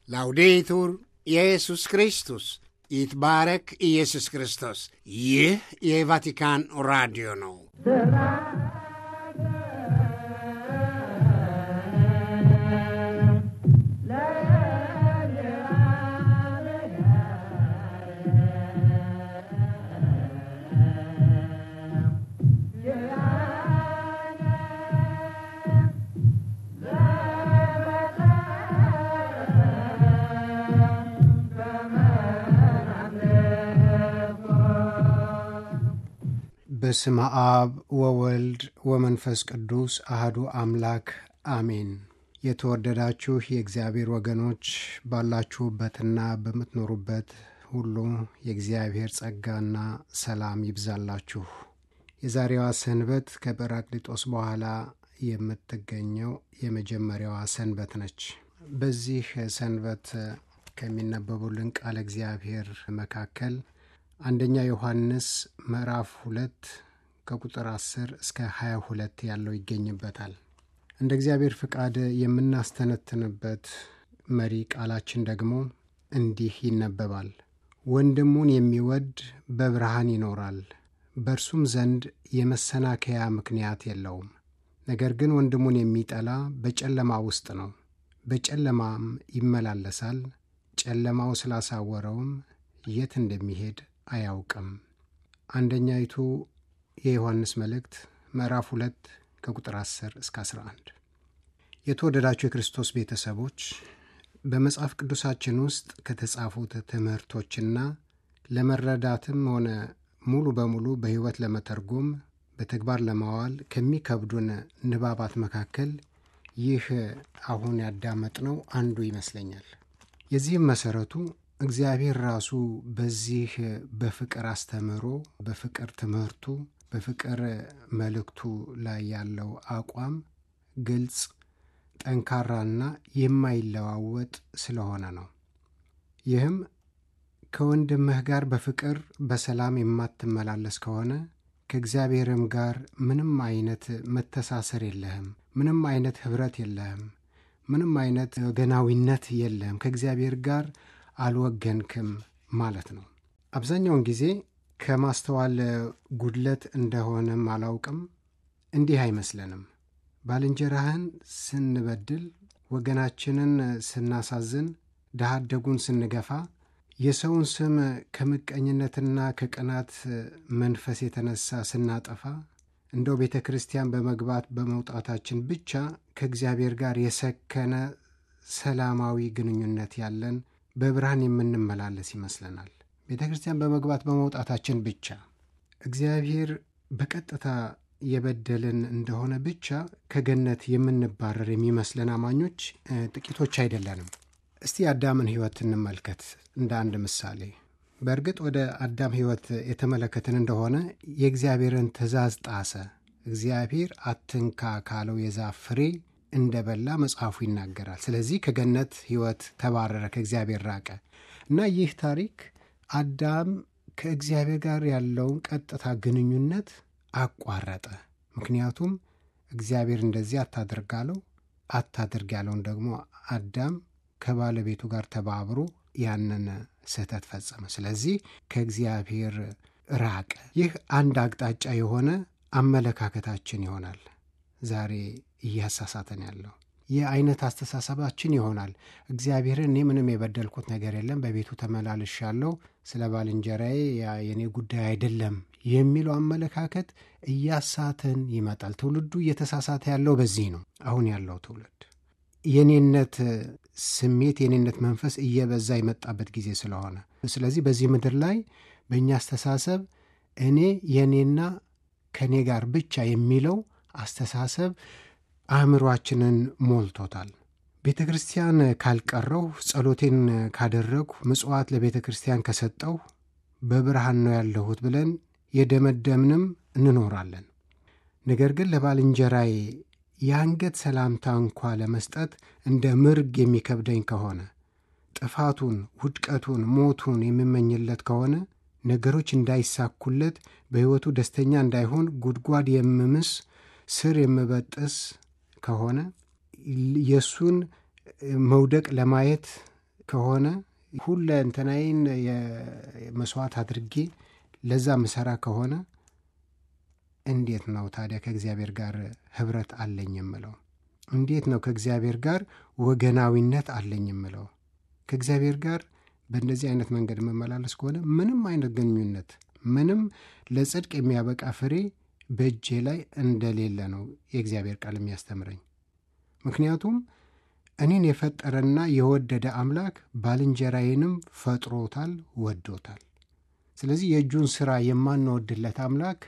ላውዴቱር ኢየሱስ ክርስቶስ ይትባረክ ኢየሱስ ክርስቶስ። ይህ የቫቲካን ራዲዮ ነው። በስመ አብ ወወልድ ወመንፈስ ቅዱስ አህዱ አምላክ አሜን። የተወደዳችሁ የእግዚአብሔር ወገኖች ባላችሁበትና በምትኖሩበት ሁሉ የእግዚአብሔር ጸጋና ሰላም ይብዛላችሁ። የዛሬዋ ሰንበት ከጰራቅሊጦስ በኋላ የምትገኘው የመጀመሪያዋ ሰንበት ነች። በዚህ ሰንበት ከሚነበቡልን ቃለ እግዚአብሔር መካከል አንደኛ ዮሐንስ ምዕራፍ ሁለት ከቁጥር 10 እስከ 22 ያለው ይገኝበታል። እንደ እግዚአብሔር ፍቃድ የምናስተነትንበት መሪ ቃላችን ደግሞ እንዲህ ይነበባል። ወንድሙን የሚወድ በብርሃን ይኖራል፣ በእርሱም ዘንድ የመሰናከያ ምክንያት የለውም። ነገር ግን ወንድሙን የሚጠላ በጨለማ ውስጥ ነው፣ በጨለማም ይመላለሳል፣ ጨለማው ስላሳወረውም የት እንደሚሄድ አያውቅም። አንደኛይቱ የዮሐንስ መልእክት ምዕራፍ ሁለት ከቁጥር 10 እስከ 11። የተወደዳችሁ የክርስቶስ ቤተሰቦች በመጽሐፍ ቅዱሳችን ውስጥ ከተጻፉት ትምህርቶችና ለመረዳትም ሆነ ሙሉ በሙሉ በሕይወት ለመተርጎም በተግባር ለማዋል ከሚከብዱን ንባባት መካከል ይህ አሁን ያዳመጥነው አንዱ ይመስለኛል። የዚህም መሠረቱ እግዚአብሔር ራሱ በዚህ በፍቅር አስተምህሮ፣ በፍቅር ትምህርቱ፣ በፍቅር መልእክቱ ላይ ያለው አቋም ግልጽ፣ ጠንካራና የማይለዋወጥ ስለሆነ ነው። ይህም ከወንድምህ ጋር በፍቅር በሰላም የማትመላለስ ከሆነ ከእግዚአብሔርም ጋር ምንም አይነት መተሳሰር የለህም፣ ምንም አይነት ኅብረት የለህም፣ ምንም አይነት ወገናዊነት የለህም ከእግዚአብሔር ጋር አልወገንክም ማለት ነው። አብዛኛውን ጊዜ ከማስተዋል ጉድለት እንደሆነም አላውቅም፣ እንዲህ አይመስለንም። ባልንጀራህን ስንበድል፣ ወገናችንን ስናሳዝን፣ ድሃ አደጉን ስንገፋ፣ የሰውን ስም ከምቀኝነትና ከቅናት መንፈስ የተነሳ ስናጠፋ፣ እንደው ቤተ ክርስቲያን በመግባት በመውጣታችን ብቻ ከእግዚአብሔር ጋር የሰከነ ሰላማዊ ግንኙነት ያለን በብርሃን የምንመላለስ ይመስለናል። ቤተ ክርስቲያን በመግባት በመውጣታችን ብቻ እግዚአብሔር በቀጥታ የበደልን እንደሆነ ብቻ ከገነት የምንባረር የሚመስለን አማኞች ጥቂቶች አይደለንም። እስቲ የአዳምን ሕይወት እንመልከት እንደ አንድ ምሳሌ። በእርግጥ ወደ አዳም ሕይወት የተመለከትን እንደሆነ የእግዚአብሔርን ትእዛዝ ጣሰ። እግዚአብሔር አትንካ ካለው የዛፍ ፍሬ እንደበላ መጽሐፉ ይናገራል። ስለዚህ ከገነት ሕይወት ተባረረ፣ ከእግዚአብሔር ራቀ እና ይህ ታሪክ አዳም ከእግዚአብሔር ጋር ያለውን ቀጥታ ግንኙነት አቋረጠ። ምክንያቱም እግዚአብሔር እንደዚህ አታድርግ አለው። አታድርግ ያለውን ደግሞ አዳም ከባለቤቱ ጋር ተባብሮ ያንን ስህተት ፈጸመ። ስለዚህ ከእግዚአብሔር ራቀ። ይህ አንድ አቅጣጫ የሆነ አመለካከታችን ይሆናል ዛሬ እያሳሳተን ያለው ይህ አይነት አስተሳሰባችን ይሆናል። እግዚአብሔርን እኔ ምንም የበደልኩት ነገር የለም፣ በቤቱ ተመላልሻለሁ፣ ስለ ባልንጀራዬ የእኔ ጉዳይ አይደለም የሚለው አመለካከት እያሳተን ይመጣል። ትውልዱ እየተሳሳተ ያለው በዚህ ነው። አሁን ያለው ትውልድ የኔነት ስሜት የኔነት መንፈስ እየበዛ የመጣበት ጊዜ ስለሆነ፣ ስለዚህ በዚህ ምድር ላይ በእኛ አስተሳሰብ እኔ የእኔና ከእኔ ጋር ብቻ የሚለው አስተሳሰብ አእምሯችንን ሞልቶታል። ቤተ ክርስቲያን ካልቀረው፣ ጸሎቴን ካደረግሁ፣ ምጽዋት ለቤተ ክርስቲያን ከሰጠው በብርሃን ነው ያለሁት ብለን የደመደምንም እንኖራለን። ነገር ግን ለባልንጀራዬ የአንገት ሰላምታ እንኳ ለመስጠት እንደ ምርግ የሚከብደኝ ከሆነ ጥፋቱን፣ ውድቀቱን፣ ሞቱን የምመኝለት ከሆነ ነገሮች እንዳይሳኩለት፣ በሕይወቱ ደስተኛ እንዳይሆን ጉድጓድ የምምስ ስር የምበጥስ ከሆነ የእሱን መውደቅ ለማየት ከሆነ ሁለ እንትናይን መስዋዕት አድርጌ ለዛ ምሰራ ከሆነ እንዴት ነው ታዲያ ከእግዚአብሔር ጋር ህብረት አለኝ የምለው? እንዴት ነው ከእግዚአብሔር ጋር ወገናዊነት አለኝ የምለው? ከእግዚአብሔር ጋር በእንደዚህ አይነት መንገድ መመላለስ ከሆነ ምንም አይነት ግንኙነት ምንም ለጽድቅ የሚያበቃ ፍሬ በእጄ ላይ እንደሌለ ነው የእግዚአብሔር ቃል የሚያስተምረኝ። ምክንያቱም እኔን የፈጠረና የወደደ አምላክ ባልንጀራዬንም ፈጥሮታል፣ ወዶታል። ስለዚህ የእጁን ሥራ የማንወድለት አምላክ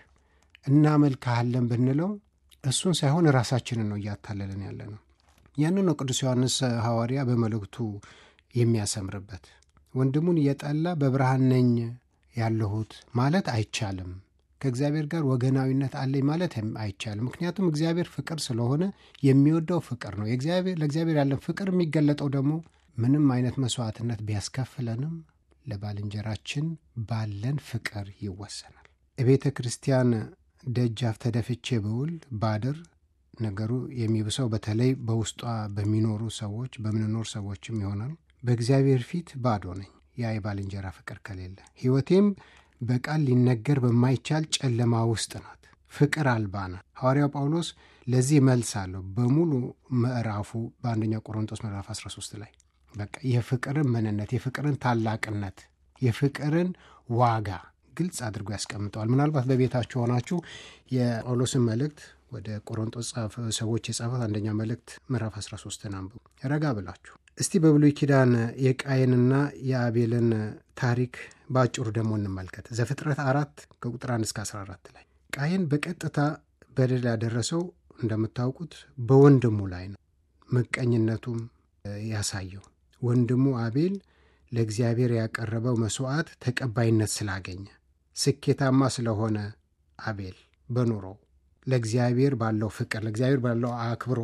እናመልክሃለን ብንለው እሱን ሳይሆን ራሳችንን ነው እያታለለን ያለ ነው። ያንን ነው ቅዱስ ዮሐንስ ሐዋርያ በመልእክቱ የሚያሰምርበት። ወንድሙን እየጠላ በብርሃን ነኝ ያለሁት ማለት አይቻልም። ከእግዚአብሔር ጋር ወገናዊነት አለኝ ማለት አይቻልም። ምክንያቱም እግዚአብሔር ፍቅር ስለሆነ የሚወደው ፍቅር ነው። ለእግዚአብሔር ያለን ፍቅር የሚገለጠው ደግሞ ምንም አይነት መስዋዕትነት ቢያስከፍለንም ለባልንጀራችን ባለን ፍቅር ይወሰናል። የቤተ ክርስቲያን ደጃፍ ተደፍቼ ብውል ባድር ነገሩ የሚብሰው በተለይ በውስጧ በሚኖሩ ሰዎች በምንኖር ሰዎችም ይሆናል። በእግዚአብሔር ፊት ባዶ ነኝ። ያ የባልንጀራ ፍቅር ከሌለ ሕይወቴም በቃል ሊነገር በማይቻል ጨለማ ውስጥ ናት። ፍቅር አልባ ናት። ሐዋርያው ጳውሎስ ለዚህ መልስ አለው በሙሉ ምዕራፉ በአንደኛ ቆሮንጦስ ምዕራፍ 13 ላይ በቃ የፍቅርን ምንነት፣ የፍቅርን ታላቅነት፣ የፍቅርን ዋጋ ግልጽ አድርጎ ያስቀምጠዋል። ምናልባት በቤታችሁ ሆናችሁ የጳውሎስን መልእክት ወደ ቆሮንጦስ ሰዎች የጻፈት አንደኛ መልእክት ምዕራፍ 13ን አንብቡ ረጋ ብላችሁ። እስቲ በብሉይ ኪዳን የቃየንና የአቤልን ታሪክ በአጭሩ ደግሞ እንመልከት። ዘፍጥረት አራት ከቁጥር 1 እስከ 14 ላይ ቃየን በቀጥታ በደል ያደረሰው እንደምታውቁት በወንድሙ ላይ ነው። ምቀኝነቱም ያሳየው ወንድሙ አቤል ለእግዚአብሔር ያቀረበው መስዋዕት ተቀባይነት ስላገኘ ስኬታማ ስለሆነ አቤል በኑሮው ለእግዚአብሔር ባለው ፍቅር፣ ለእግዚአብሔር ባለው አክብሮ፣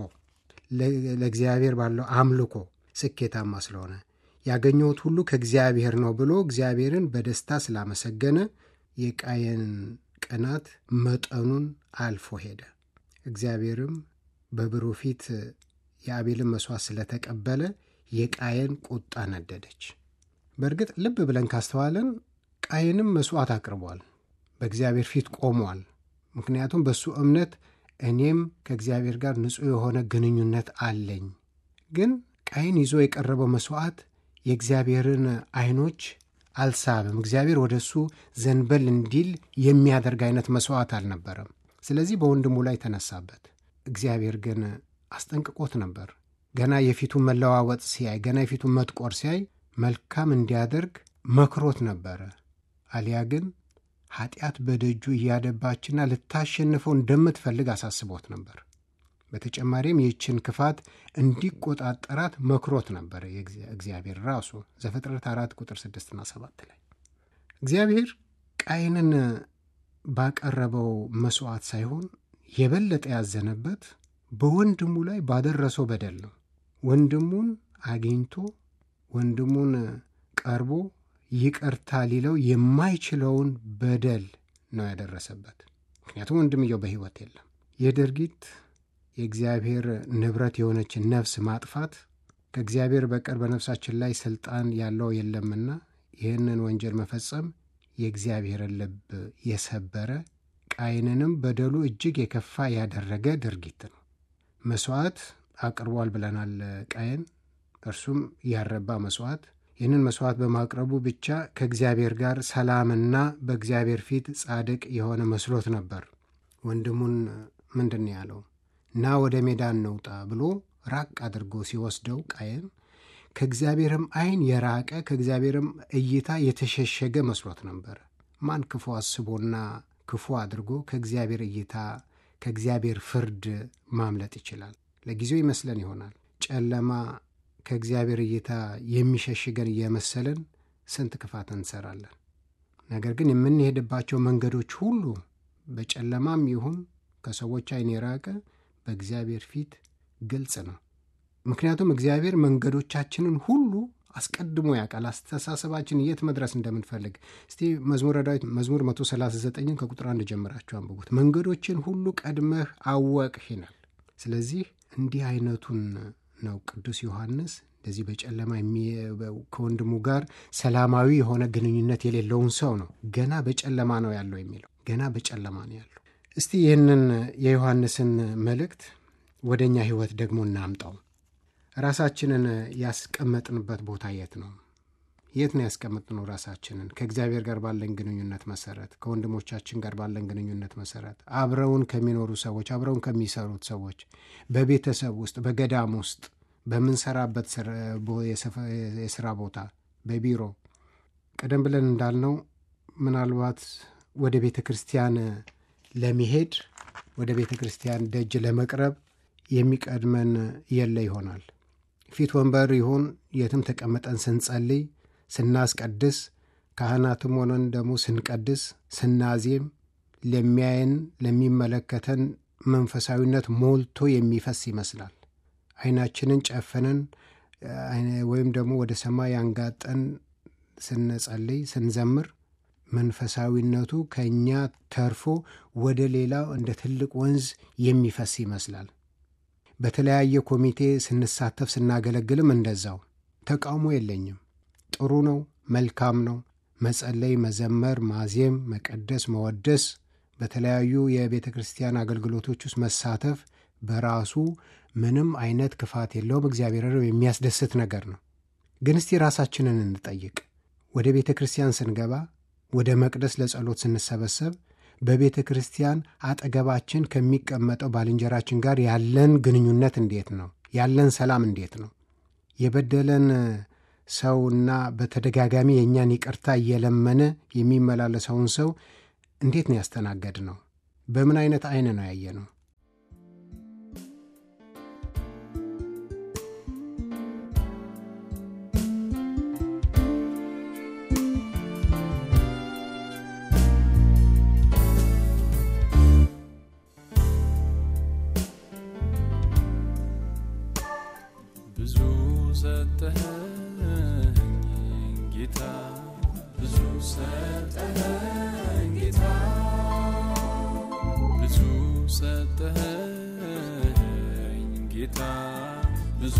ለእግዚአብሔር ባለው አምልኮ ስኬታማ ስለሆነ ያገኘሁት ሁሉ ከእግዚአብሔር ነው ብሎ እግዚአብሔርን በደስታ ስላመሰገነ የቃየን ቅናት መጠኑን አልፎ ሄደ። እግዚአብሔርም በብሩህ ፊት የአቤልን መሥዋዕት ስለተቀበለ የቃየን ቁጣ ነደደች። በእርግጥ ልብ ብለን ካስተዋለን ቃየንም መሥዋዕት አቅርቧል፣ በእግዚአብሔር ፊት ቆሟል። ምክንያቱም በእሱ እምነት እኔም ከእግዚአብሔር ጋር ንጹሕ የሆነ ግንኙነት አለኝ። ግን ቃየን ይዞ የቀረበው መሥዋዕት የእግዚአብሔርን ዓይኖች አልሳብም። እግዚአብሔር ወደ እሱ ዘንበል እንዲል የሚያደርግ አይነት መሥዋዕት አልነበረም። ስለዚህ በወንድሙ ላይ ተነሳበት። እግዚአብሔር ግን አስጠንቅቆት ነበር። ገና የፊቱን መለዋወጥ ሲያይ፣ ገና የፊቱን መጥቆር ሲያይ መልካም እንዲያደርግ መክሮት ነበረ። አሊያ ግን ኃጢአት በደጁ እያደባችና ልታሸንፈው እንደምትፈልግ አሳስቦት ነበር። በተጨማሪም ይህችን ክፋት እንዲቆጣጠራት መክሮት ነበር እግዚአብሔር ራሱ ዘፍጥረት አራት ቁጥር ስድስትና ሰባት ላይ እግዚአብሔር ቃይንን ባቀረበው መሥዋዕት ሳይሆን የበለጠ ያዘነበት በወንድሙ ላይ ባደረሰው በደል ነው። ወንድሙን አግኝቶ ወንድሙን ቀርቦ ይቅርታ ሊለው የማይችለውን በደል ነው ያደረሰበት። ምክንያቱም ወንድምየው በሕይወት የለም። ይህ ድርጊት የእግዚአብሔር ንብረት የሆነችን ነፍስ ማጥፋት ከእግዚአብሔር በቀር በነፍሳችን ላይ ሥልጣን ያለው የለምና ይህንን ወንጀል መፈጸም የእግዚአብሔርን ልብ የሰበረ ቃይንንም በደሉ እጅግ የከፋ ያደረገ ድርጊት ነው። መሥዋዕት አቅርቧል ብለናል። ቃየን እርሱም ያረባ መሥዋዕት ይህንን መሥዋዕት በማቅረቡ ብቻ ከእግዚአብሔር ጋር ሰላምና በእግዚአብሔር ፊት ጻድቅ የሆነ መስሎት ነበር። ወንድሙን ምንድን ያለው ና ወደ ሜዳ እንውጣ ብሎ ራቅ አድርጎ ሲወስደው ቃየን ከእግዚአብሔርም ዓይን የራቀ ከእግዚአብሔርም እይታ የተሸሸገ መስሎት ነበር። ማን ክፉ አስቦና ክፉ አድርጎ ከእግዚአብሔር እይታ ከእግዚአብሔር ፍርድ ማምለጥ ይችላል? ለጊዜው ይመስለን ይሆናል። ጨለማ ከእግዚአብሔር እይታ የሚሸሽገን እየመሰለን ስንት ክፋት እንሰራለን። ነገር ግን የምንሄድባቸው መንገዶች ሁሉ በጨለማም ይሁን ከሰዎች ዓይን የራቀ በእግዚአብሔር ፊት ግልጽ ነው። ምክንያቱም እግዚአብሔር መንገዶቻችንን ሁሉ አስቀድሞ ያውቃል። አስተሳሰባችን የት መድረስ እንደምንፈልግ እስቲ መዝሙረ ዳዊት መዝሙር 139ን ከቁጥር አንድ ጀምራችሁ አንብቡት። መንገዶችን ሁሉ ቀድመህ አወቅህ ይላል። ስለዚህ እንዲህ አይነቱን ነው ቅዱስ ዮሐንስ እንደዚህ በጨለማ ከወንድሙ ጋር ሰላማዊ የሆነ ግንኙነት የሌለውን ሰው ነው ገና በጨለማ ነው ያለው የሚለው ገና በጨለማ ነው ያለው። እስቲ ይህንን የዮሐንስን መልእክት ወደ እኛ ሕይወት ደግሞ እናምጣው። ራሳችንን ያስቀመጥንበት ቦታ የት ነው? የት ነው ያስቀመጥነው ራሳችንን? ከእግዚአብሔር ጋር ባለን ግንኙነት መሰረት፣ ከወንድሞቻችን ጋር ባለን ግንኙነት መሰረት፣ አብረውን ከሚኖሩ ሰዎች፣ አብረውን ከሚሰሩት ሰዎች፣ በቤተሰብ ውስጥ፣ በገዳም ውስጥ፣ በምንሰራበት የስራ ቦታ፣ በቢሮ ቀደም ብለን እንዳልነው ምናልባት ወደ ቤተ ክርስቲያን ለመሄድ ወደ ቤተ ክርስቲያን ደጅ ለመቅረብ የሚቀድመን የለ ይሆናል። ፊት ወንበር ይሁን የትም ተቀምጠን ስንጸልይ ስናስቀድስ ካህናትም ሆነን ደግሞ ስንቀድስ ስናዜም ለሚያየን ለሚመለከተን መንፈሳዊነት ሞልቶ የሚፈስ ይመስላል። ዓይናችንን ጨፍነን ወይም ደግሞ ወደ ሰማይ አንጋጠን ስንጸልይ ስንዘምር መንፈሳዊነቱ ከእኛ ተርፎ ወደ ሌላው እንደ ትልቅ ወንዝ የሚፈስ ይመስላል። በተለያየ ኮሚቴ ስንሳተፍ ስናገለግልም እንደዛው። ተቃውሞ የለኝም። ጥሩ ነው፣ መልካም ነው። መጸለይ፣ መዘመር፣ ማዜም፣ መቀደስ፣ መወደስ፣ በተለያዩ የቤተ ክርስቲያን አገልግሎቶች ውስጥ መሳተፍ በራሱ ምንም አይነት ክፋት የለውም። እግዚአብሔርን የሚያስደስት ነገር ነው። ግን እስቲ ራሳችንን እንጠይቅ። ወደ ቤተ ክርስቲያን ስንገባ፣ ወደ መቅደስ ለጸሎት ስንሰበሰብ በቤተ ክርስቲያን አጠገባችን ከሚቀመጠው ባልንጀራችን ጋር ያለን ግንኙነት እንዴት ነው? ያለን ሰላም እንዴት ነው? የበደለን ሰውና በተደጋጋሚ የእኛን ይቅርታ እየለመነ የሚመላለሰውን ሰው እንዴት ነው ያስተናገድ ነው? በምን አይነት አይን ነው ያየ ነው? ብዙ ሰጠኸኝ ጌታ ብዙ ሰጠኸኝ ጌታ ብዙ ሰጠኸኝ ጌታ ብዙ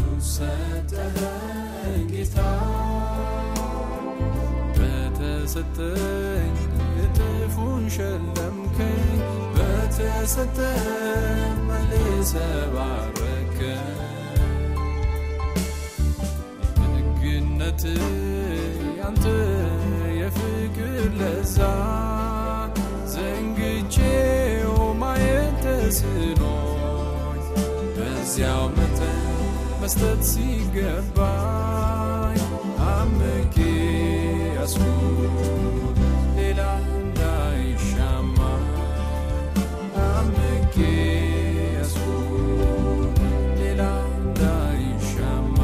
ሰጠኸኝ ጌታ በተሰጠኝ እጥፉን ሸለምከኝ በተሰጠኝ መልሰህ ባረከኝ ደግነት ያንተ የፍቅር ለዛ ዘንግቼው ማየት ተስኖኝ በዚያው መጠን መስጠት ሲገባኝ አምቄ ያስኩት ሌላ እንዳይሻማ አምቄ ያስኩት ሌላ እንዳይሻማ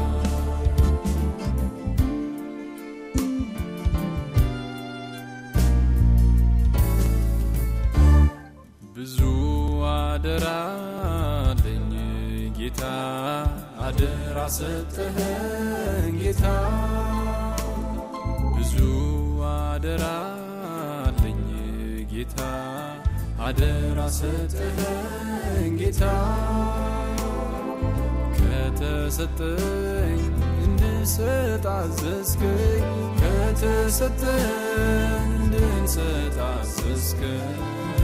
ብዙ አደራ አለኝ ጌታ አደራ ሰጠኸኝ ጌታ ብዙ አደራ አለኝ ጌታ አደራ ሰጠኸኝ ጌታ ከተሰጠኝ እንድሰጥ አዘዝከኝ ከተሰጠኝ እንድንሰጥ አዘዝከኝ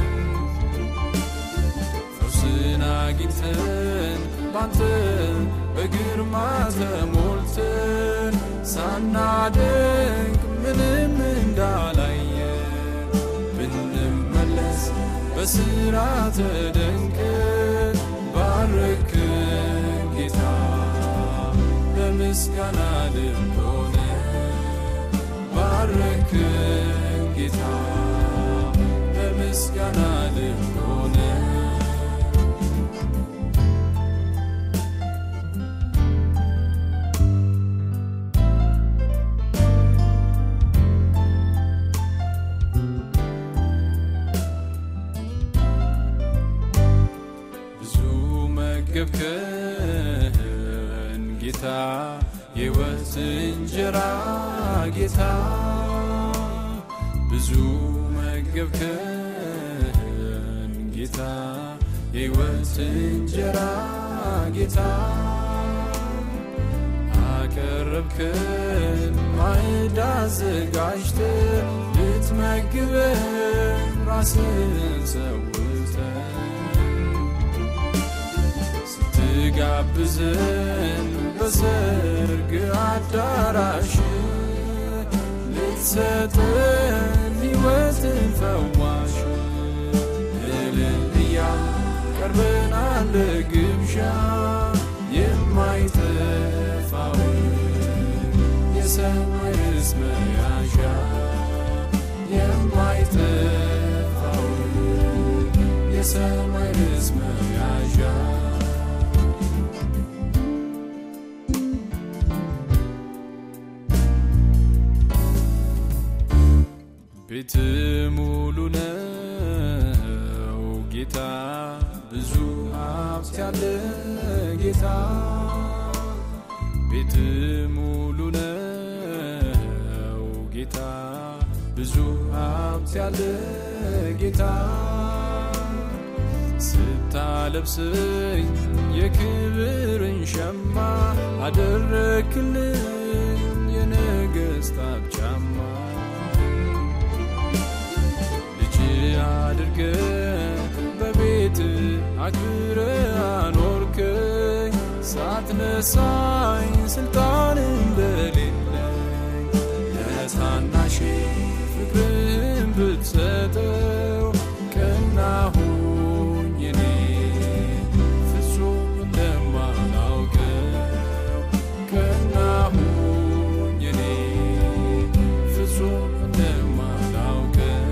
ፈውስን አግኝተን ባንተ በግርማ ተሞልተን ሳናደንቅ ምንም እንዳላየን ብንመለስ በስራ ተደንቀን ባረክን ጌታ በምስጋና ልብ ሆነን ባረክን ጌታ በምስጋና ልብ ሆነን ብዙ መገብከን ጌታ የሕይወት እንጀራ ጌታ ብዙ መገብከን ጌታ የሕይወት እንጀራ ጌታ ያቀረብክን ማዕድ አዘጋጅተ ልትመግበን ራስን ሰውተ ስትጋብዘን በሰርግ አዳራሽ ልትሰጠን ሕይወትን ፈዋሽ እልልያ ቀርበናል ለግብዣ የማይጠፋው የሰማይ ርስ መያዣ የማይጠፋው የሰማይ ርስ መያዣ ቤት ሙሉ ነው ጌታ ብዙ ሀብት ያለ ጌታ ቤት ሙሉ ነው ጌታ ብዙ ሀብት ያለ ጌታ ስታለብሰኝ የክብርን ሸማ አደረክልኝ የነገስታት ጫማ ልጅ አድርገ በቤት አክብረ አኖርከኝ ሳትነሳኝ ስልጣን እንደሌለኝ ለታናሽ ፍቅርህን ብትሰጠው ቀናሁኝ እኔ ፍጹም እንደማላውቀው ቀናሁኝ እኔ ፍጹም እንደማላውቀው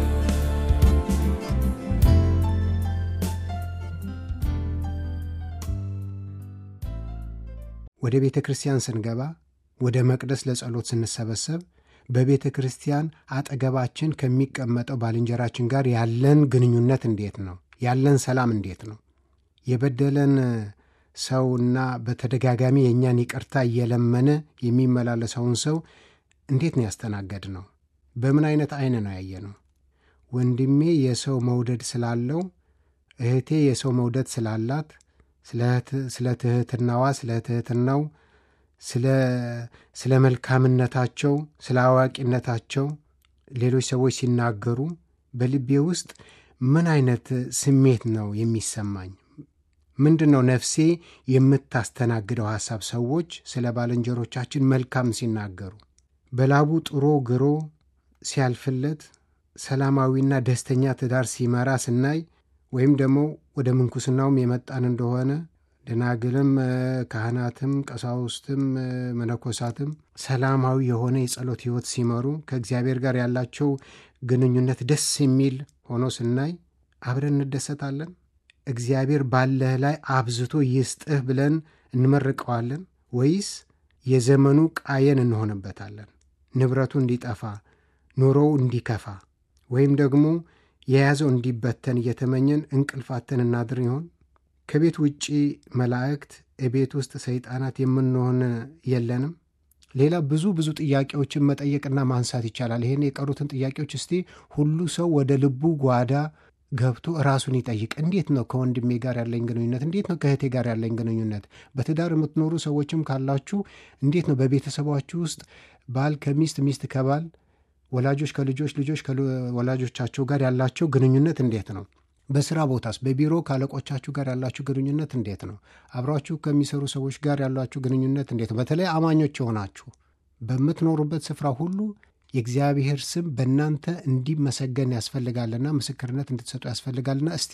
ወደ ቤተ ክርስቲያን ስንገባ ወደ መቅደስ ለጸሎት ስንሰበሰብ በቤተ ክርስቲያን አጠገባችን ከሚቀመጠው ባልንጀራችን ጋር ያለን ግንኙነት እንዴት ነው? ያለን ሰላም እንዴት ነው? የበደለን ሰውና በተደጋጋሚ የእኛን ይቅርታ እየለመነ የሚመላለሰውን ሰው እንዴት ነው ያስተናገድ ነው? በምን አይነት አይን ነው ያየ ነው? ወንድሜ የሰው መውደድ ስላለው እህቴ የሰው መውደድ ስላላት ስለ ትህትናዋ ስለ ትህትናው ስለ መልካምነታቸው ስለ አዋቂነታቸው ሌሎች ሰዎች ሲናገሩ በልቤ ውስጥ ምን አይነት ስሜት ነው የሚሰማኝ? ምንድን ነው ነፍሴ የምታስተናግደው ሐሳብ? ሰዎች ስለ ባልንጀሮቻችን መልካም ሲናገሩ በላቡ ጥሮ ግሮ ሲያልፍለት ሰላማዊና ደስተኛ ትዳር ሲመራ ስናይ ወይም ደግሞ ወደ ምንኩስናውም የመጣን እንደሆነ ደናግልም ካህናትም ቀሳውስትም መነኮሳትም ሰላማዊ የሆነ የጸሎት ሕይወት ሲመሩ ከእግዚአብሔር ጋር ያላቸው ግንኙነት ደስ የሚል ሆኖ ስናይ አብረን እንደሰታለን። እግዚአብሔር ባለህ ላይ አብዝቶ ይስጥህ ብለን እንመርቀዋለን ወይስ የዘመኑ ቃየን እንሆንበታለን? ንብረቱ እንዲጠፋ ኑሮው እንዲከፋ ወይም ደግሞ የያዘው እንዲበተን እየተመኘን እንቅልፋተን እናድር ይሆን? ከቤት ውጪ መላእክት፣ እቤት ውስጥ ሰይጣናት የምንሆን የለንም? ሌላ ብዙ ብዙ ጥያቄዎችን መጠየቅና ማንሳት ይቻላል። ይህን የቀሩትን ጥያቄዎች እስቲ ሁሉ ሰው ወደ ልቡ ጓዳ ገብቶ ራሱን ይጠይቅ። እንዴት ነው ከወንድሜ ጋር ያለኝ ግንኙነት? እንዴት ነው ከእህቴ ጋር ያለኝ ግንኙነት? በትዳር የምትኖሩ ሰዎችም ካላችሁ እንዴት ነው በቤተሰባችሁ ውስጥ ባል ከሚስት ሚስት ከባል ወላጆች ከልጆች ልጆች ከወላጆቻቸው ጋር ያላቸው ግንኙነት እንዴት ነው? በስራ ቦታስ በቢሮ ከአለቆቻችሁ ጋር ያላችሁ ግንኙነት እንዴት ነው? አብሯችሁ ከሚሰሩ ሰዎች ጋር ያላችሁ ግንኙነት እንዴት ነው? በተለይ አማኞች የሆናችሁ በምትኖሩበት ስፍራ ሁሉ የእግዚአብሔር ስም በእናንተ እንዲመሰገን ያስፈልጋልና ምስክርነት እንድትሰጡ ያስፈልጋልና እስቲ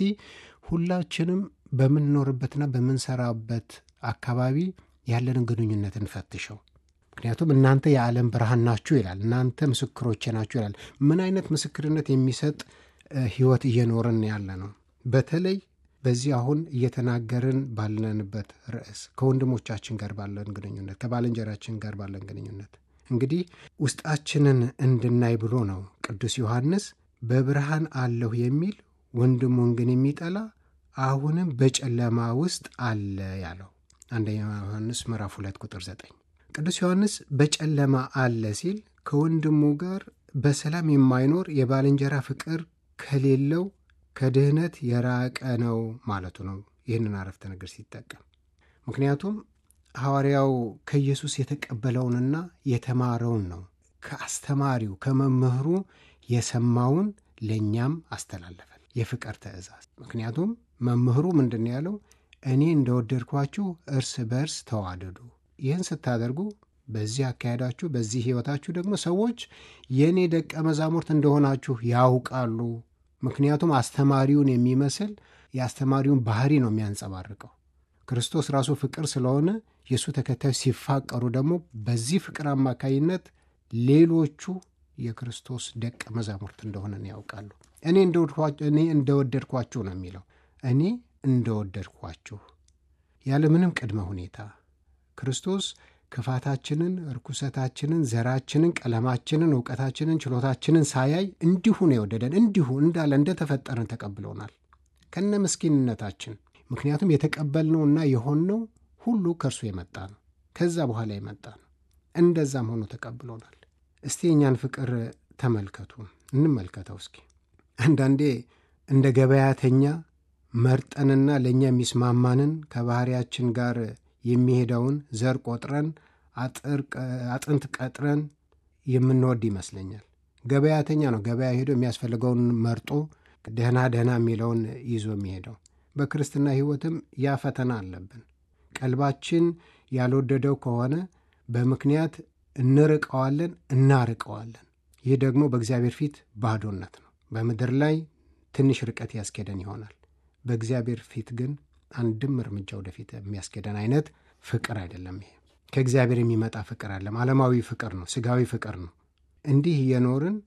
ሁላችንም በምንኖርበትና በምንሰራበት አካባቢ ያለንን ግንኙነት እንፈትሸው። ምክንያቱም እናንተ የዓለም ብርሃን ናችሁ ይላል። እናንተ ምስክሮቼ ናችሁ ይላል። ምን አይነት ምስክርነት የሚሰጥ ህይወት እየኖርን ያለ ነው? በተለይ በዚህ አሁን እየተናገርን ባለንበት ርዕስ ከወንድሞቻችን ጋር ባለን ግንኙነት፣ ከባልንጀራችን ጋር ባለን ግንኙነት እንግዲህ ውስጣችንን እንድናይ ብሎ ነው ቅዱስ ዮሐንስ በብርሃን አለሁ የሚል ወንድሙን ግን የሚጠላ አሁንም በጨለማ ውስጥ አለ ያለው አንደኛ ዮሐንስ ምዕራፍ ሁለት ቁጥር ዘጠኝ ቅዱስ ዮሐንስ በጨለማ አለ ሲል ከወንድሙ ጋር በሰላም የማይኖር የባልንጀራ ፍቅር ከሌለው ከድህነት የራቀ ነው ማለቱ ነው። ይህንን አረፍተ ነገር ሲጠቀም ምክንያቱም ሐዋርያው ከኢየሱስ የተቀበለውንና የተማረውን ነው። ከአስተማሪው ከመምህሩ የሰማውን ለእኛም አስተላለፈን። የፍቅር ትእዛዝ። ምክንያቱም መምህሩ ምንድን ነው ያለው? እኔ እንደወደድኳችሁ እርስ በርስ ተዋደዱ። ይህን ስታደርጉ በዚህ አካሄዳችሁ፣ በዚህ ሕይወታችሁ ደግሞ ሰዎች የእኔ ደቀ መዛሙርት እንደሆናችሁ ያውቃሉ። ምክንያቱም አስተማሪውን የሚመስል የአስተማሪውን ባህሪ ነው የሚያንጸባርቀው። ክርስቶስ ራሱ ፍቅር ስለሆነ የእሱ ተከታዮች ሲፋቀሩ ደግሞ በዚህ ፍቅር አማካይነት ሌሎቹ የክርስቶስ ደቀ መዛሙርት እንደሆነን ያውቃሉ። እኔ እንደወደድኳችሁ ነው የሚለው። እኔ እንደወደድኳችሁ ያለ ምንም ቅድመ ሁኔታ ክርስቶስ ክፋታችንን፣ ርኩሰታችንን፣ ዘራችንን፣ ቀለማችንን፣ እውቀታችንን፣ ችሎታችንን ሳያይ እንዲሁ ነው የወደደን። እንዲሁ እንዳለ እንደተፈጠረን ተቀብሎናል ከነ ምስኪንነታችን። ምክንያቱም የተቀበልነውና የሆንነው ሁሉ ከእርሱ የመጣ ነው፣ ከዛ በኋላ የመጣ ነው። እንደዛም ሆኖ ተቀብሎናል። እስቲ የእኛን ፍቅር ተመልከቱ፣ እንመልከተው እስኪ። አንዳንዴ እንደ ገበያተኛ መርጠንና ለእኛ የሚስማማንን ከባህሪያችን ጋር የሚሄደውን ዘር ቆጥረን አጥንት ቀጥረን የምንወድ ይመስለኛል። ገበያተኛ ነው ገበያ ሄዶ የሚያስፈልገውን መርጦ ደህና ደህና የሚለውን ይዞ የሚሄደው። በክርስትና ሕይወትም ያ ፈተና አለብን። ቀልባችን ያልወደደው ከሆነ በምክንያት እንርቀዋለን፣ እናርቀዋለን። ይህ ደግሞ በእግዚአብሔር ፊት ባዶነት ነው። በምድር ላይ ትንሽ ርቀት ያስኬደን ይሆናል። በእግዚአብሔር ፊት ግን አንድም እርምጃ ወደፊት የሚያስኬደን አይነት ፍቅር አይደለም። ይሄ ከእግዚአብሔር የሚመጣ ፍቅር አለም ዓለማዊ ፍቅር ነው፣ ስጋዊ ፍቅር ነው። እንዲህ እየኖርን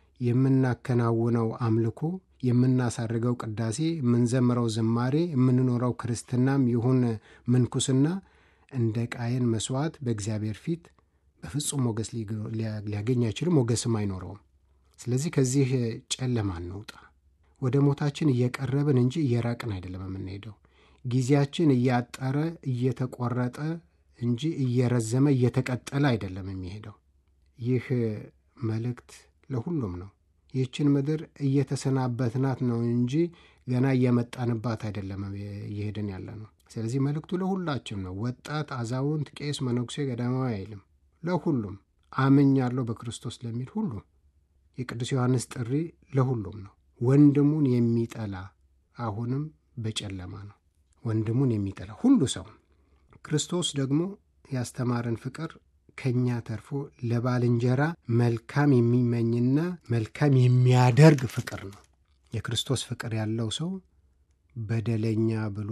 የምናከናውነው አምልኮ፣ የምናሳርገው ቅዳሴ፣ የምንዘምረው ዝማሬ፣ የምንኖረው ክርስትናም ይሁን ምንኩስና እንደ ቃየን መስዋዕት በእግዚአብሔር ፊት በፍጹም ሞገስ ሊያገኝ አይችልም፣ ሞገስም አይኖረውም። ስለዚህ ከዚህ ጨለማ እንውጣ። ወደ ሞታችን እየቀረብን እንጂ እየራቅን አይደለም የምንሄደው። ጊዜያችን እያጠረ እየተቆረጠ እንጂ እየረዘመ እየተቀጠለ አይደለም የሚሄደው። ይህ መልእክት ለሁሉም ነው። ይህችን ምድር እየተሰናበትናት ነው እንጂ ገና እየመጣንባት አይደለም እየሄድን ያለ ነው። ስለዚህ መልእክቱ ለሁላችም ነው። ወጣት፣ አዛውንት፣ ቄስ፣ መነኩሴ፣ ገዳማዊ አይልም። ለሁሉም አምኛለሁ በክርስቶስ ለሚል ሁሉ የቅዱስ ዮሐንስ ጥሪ ለሁሉም ነው። ወንድሙን የሚጠላ አሁንም በጨለማ ነው። ወንድሙን የሚጠላ ሁሉ ሰው ክርስቶስ ደግሞ ያስተማረን ፍቅር ከእኛ ተርፎ ለባልንጀራ መልካም የሚመኝና መልካም የሚያደርግ ፍቅር ነው። የክርስቶስ ፍቅር ያለው ሰው በደለኛ ብሎ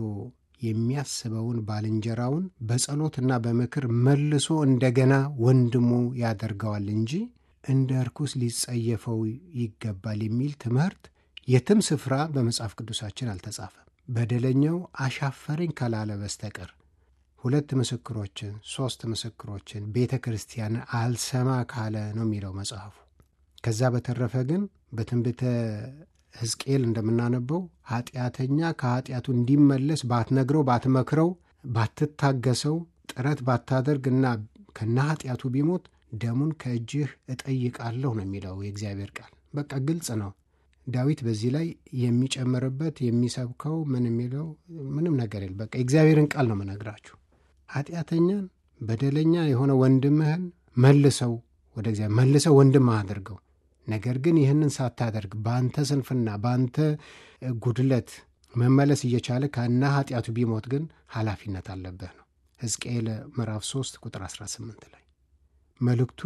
የሚያስበውን ባልንጀራውን በጸሎትና በምክር መልሶ እንደገና ወንድሙ ያደርገዋል እንጂ እንደ ርኩስ ሊጸየፈው ይገባል የሚል ትምህርት የትም ስፍራ በመጽሐፍ ቅዱሳችን አልተጻፈም። በደለኛው አሻፈረኝ ካላለ በስተቀር ሁለት ምስክሮችን ሦስት ምስክሮችን ቤተ ክርስቲያን አልሰማ ካለ ነው የሚለው መጽሐፉ። ከዛ በተረፈ ግን በትንቢተ ሕዝቅኤል እንደምናነበው ኃጢአተኛ ከኃጢአቱ እንዲመለስ ባትነግረው፣ ባትመክረው፣ ባትታገሰው፣ ጥረት ባታደርግ እና ከነ ኃጢአቱ ቢሞት ደሙን ከእጅህ እጠይቃለሁ ነው የሚለው የእግዚአብሔር ቃል። በቃ ግልጽ ነው። ዳዊት በዚህ ላይ የሚጨምርበት የሚሰብከው ምን የሚለው ምንም ነገር የለም። በቃ የእግዚአብሔርን ቃል ነው መነግራችሁ። ኃጢአተኛን በደለኛ የሆነ ወንድምህን መልሰው ወደ እግዚአብሔር መልሰው ወንድምህ አድርገው። ነገር ግን ይህንን ሳታደርግ በአንተ ስንፍና በአንተ ጉድለት መመለስ እየቻለ ከና ኃጢአቱ ቢሞት ግን ኃላፊነት አለብህ ነው ሕዝቅኤል ምዕራፍ 3 ቁጥር 18 ላይ መልእክቱ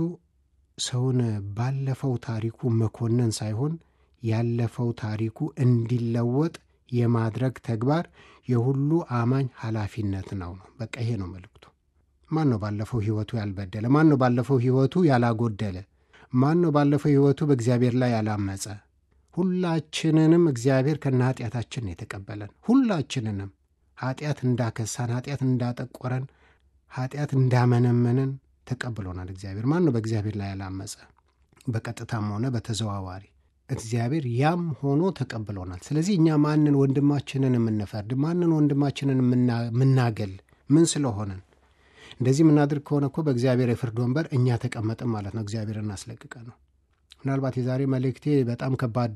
ሰውን ባለፈው ታሪኩ መኮነን ሳይሆን ያለፈው ታሪኩ እንዲለወጥ የማድረግ ተግባር የሁሉ አማኝ ኃላፊነት ነው ነው። በቃ ይሄ ነው መልእክቱ። ማን ነው ባለፈው ሕይወቱ ያልበደለ? ማን ነው ባለፈው ሕይወቱ ያላጎደለ? ማን ነው ባለፈው ሕይወቱ በእግዚአብሔር ላይ ያላመፀ? ሁላችንንም እግዚአብሔር ከነ ኃጢአታችን ነው የተቀበለን። ሁላችንንም ኃጢአት እንዳከሳን፣ ኃጢአት እንዳጠቆረን፣ ኃጢአት እንዳመነመንን ተቀብሎናል እግዚአብሔር። ማን ነው በእግዚአብሔር ላይ ያላመፀ? በቀጥታም ሆነ በተዘዋዋሪ እግዚአብሔር ያም ሆኖ ተቀብሎናል። ስለዚህ እኛ ማንን ወንድማችንን የምንፈርድ ማንን ወንድማችንን የምናገል ምን ስለሆነን እንደዚህ የምናድርግ ከሆነ እኮ በእግዚአብሔር የፍርድ ወንበር እኛ ተቀመጥን ማለት ነው። እግዚአብሔር እናስለቅቀ ነው። ምናልባት የዛሬ መልእክቴ በጣም ከባድ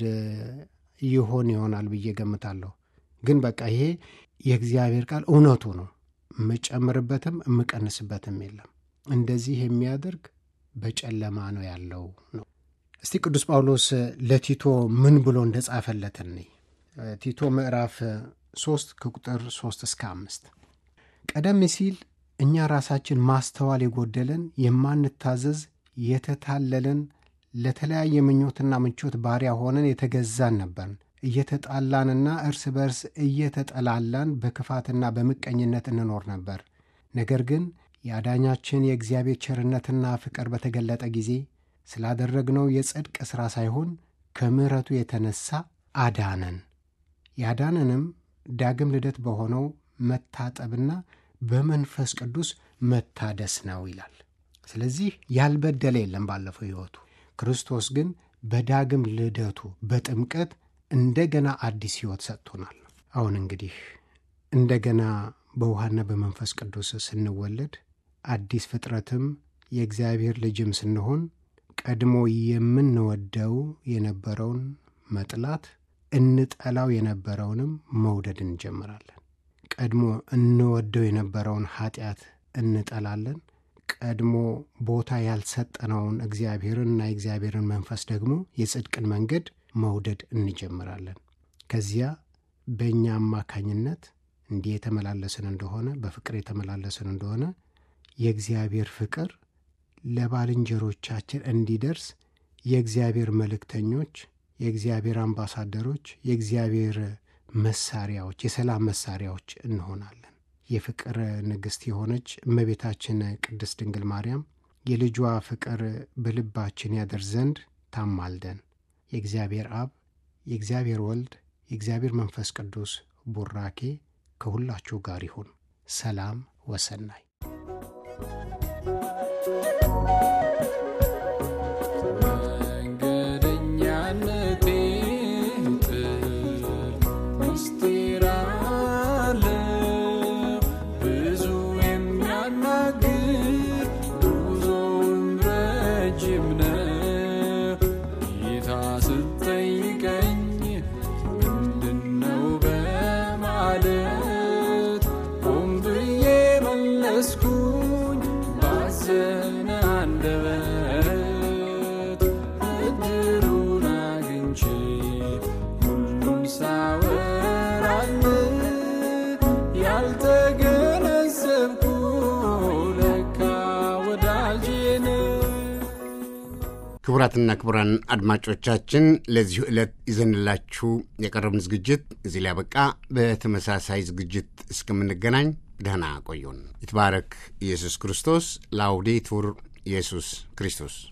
ይሆን ይሆናል ብዬ ገምታለሁ። ግን በቃ ይሄ የእግዚአብሔር ቃል እውነቱ ነው። የምጨምርበትም የምቀንስበትም የለም። እንደዚህ የሚያደርግ በጨለማ ነው ያለው ነው። እስቲ ቅዱስ ጳውሎስ ለቲቶ ምን ብሎ እንደጻፈለት እንይ። ቲቶ ምዕራፍ 3 ከቁጥር 3 እስከ አምስት ቀደም ሲል እኛ ራሳችን ማስተዋል የጎደለን የማንታዘዝ የተታለልን ለተለያየ ምኞትና ምቾት ባሪያ ሆነን የተገዛን ነበርን። እየተጣላንና እርስ በርስ እየተጠላላን በክፋትና በምቀኝነት እንኖር ነበር። ነገር ግን የአዳኛችን የእግዚአብሔር ቸርነትና ፍቅር በተገለጠ ጊዜ ስላደረግነው የጽድቅ ሥራ ሳይሆን ከምሕረቱ የተነሣ አዳነን። ያዳነንም ዳግም ልደት በሆነው መታጠብና በመንፈስ ቅዱስ መታደስ ነው ይላል። ስለዚህ ያልበደለ የለም ባለፈው ሕይወቱ። ክርስቶስ ግን በዳግም ልደቱ በጥምቀት እንደገና አዲስ ሕይወት ሰጥቶናል። አሁን እንግዲህ እንደገና በውሃና በመንፈስ ቅዱስ ስንወለድ አዲስ ፍጥረትም የእግዚአብሔር ልጅም ስንሆን ቀድሞ የምንወደው የነበረውን መጥላት እንጠላው የነበረውንም መውደድ እንጀምራለን። ቀድሞ እንወደው የነበረውን ኃጢአት እንጠላለን። ቀድሞ ቦታ ያልሰጠነውን እግዚአብሔርንና የእግዚአብሔርን መንፈስ ደግሞ የጽድቅን መንገድ መውደድ እንጀምራለን። ከዚያ በእኛ አማካኝነት እንዲህ የተመላለስን እንደሆነ በፍቅር የተመላለስን እንደሆነ የእግዚአብሔር ፍቅር ለባልንጀሮቻችን እንዲደርስ የእግዚአብሔር መልእክተኞች፣ የእግዚአብሔር አምባሳደሮች፣ የእግዚአብሔር መሳሪያዎች፣ የሰላም መሳሪያዎች እንሆናለን። የፍቅር ንግሥት የሆነች እመቤታችን ቅድስት ድንግል ማርያም የልጇ ፍቅር በልባችን ያደር ዘንድ ታማልደን። የእግዚአብሔር አብ፣ የእግዚአብሔር ወልድ፣ የእግዚአብሔር መንፈስ ቅዱስ ቡራኬ ከሁላችሁ ጋር ይሁን። ሰላም ወሰናይ መንገደኛነቴ ጥል ምስጢር አለው ብዙ የሚያናግር ጉዞውም ረጅም ነው። ጌታ ስትጠይቀኝ ምንድነው በማለት ቆም ብዬ መለስኩኝ ባዘነ አንደበት እድሉን አግኝቼ ሁሉን ሳወራል ያልተገነዘብኩ ለካ ወዳጄን ክቡራትና ክቡራን አድማጮቻችን ለዚሁ ዕለት ይዘንላችሁ የቀረብን ዝግጅት እዚህ ላይ ያበቃ። በተመሳሳይ ዝግጅት እስከምንገናኝ ደህና ቆዩን። ይትባረክ ኢየሱስ ክርስቶስ። ላውዴቱር ኢየሱስ ክርስቶስ